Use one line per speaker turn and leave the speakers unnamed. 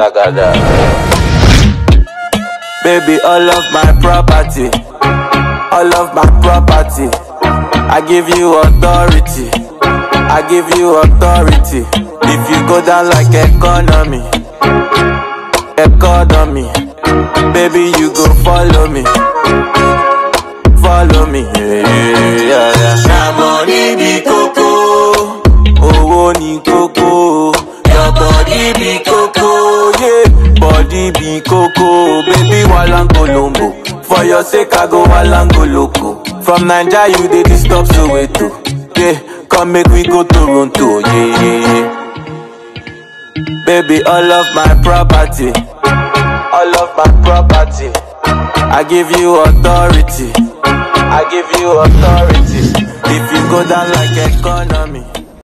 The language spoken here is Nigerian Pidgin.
Gbagada. Baby, all of my property, all of my property. I give you authority, I give you authority. If you go down like economy, economy, baby, you go follow me, follow me. Yeah, yeah, yeah. Na money be koko, owó ni koko, your body be koko, yeah, body be koko, baby walang colombo. For your sake I go walang loco. From Naija you dey disturb Soweto, yeah, come make we go Toronto, yeah, yeah, yeah. Baby, all of my property, all of my property. I give you authority, I give you authority. If you go down like economy.